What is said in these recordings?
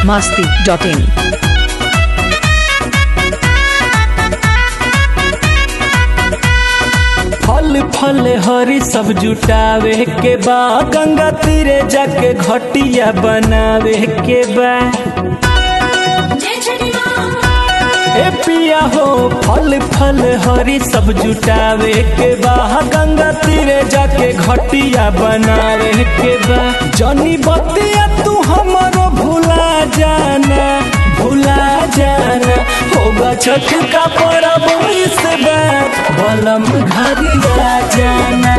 masti.in. फल फल हरी सब जुटावे के बा गंगा तीरे जाके घटिया बनावे के बा ए पिया हो फल फल हरी सब जुटावे के बा गंगा तीरे जाके घटिया बनावे के बा जनी बतिया तू हमरो भुला जाना भुला जाना होगा छठ का परब इस बार बलम घरिया जाना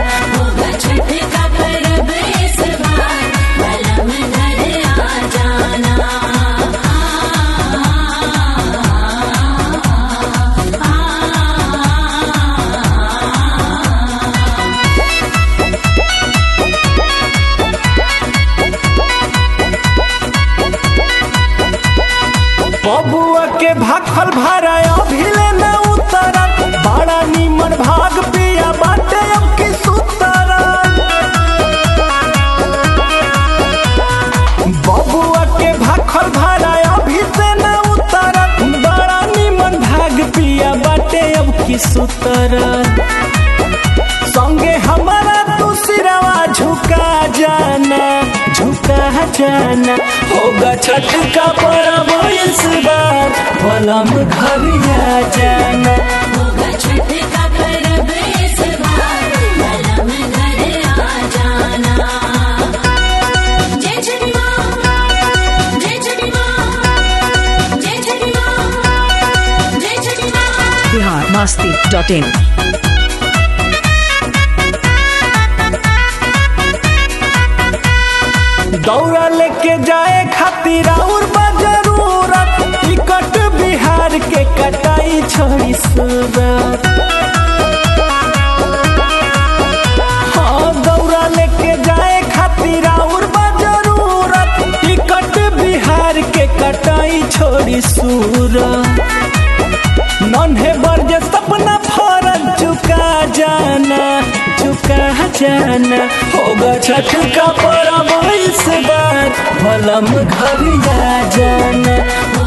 बबुआ के भाखल भारा अभिले न उतरा बड़ा निमन भाग पिया बाटे अब की सुतरा बबुआ के भाखल भारा अभी से न उतरा बड़ा निमन भाग पिया बाटे अब की सुतरा संगे हमारा तू सिरवा झुका जाना झुका जाना होगा छठ का परब इस बार बलम घरिया जाना Bihar masti.in. दौड़ा लेके जाए खातिर और बा जरूरत टिकट बिहार के कटाई छोड़ी सूरत हाँ दौड़ा लेके जाए खातिर और बा जरूरत टिकट बिहार के कटाई छोड़ी सूरत नन्हे बरजे सपना फरल चुका जाना चुका जाना होगा छठ का परब इस बार भलम घरिया जाना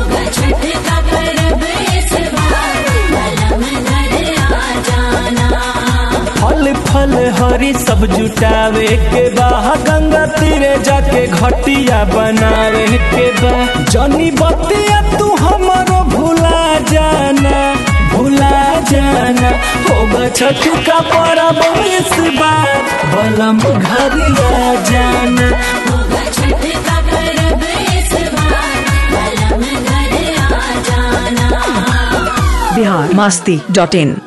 फल फल हरी सब जुटावे के बा गंगा तीरे जाके घटिया बनावे के बा जनी बतिया तू हमरो भुला जाना भुला जाना होगा छठ का परब इस बार बलम घरिया जाना Bihar masti.in.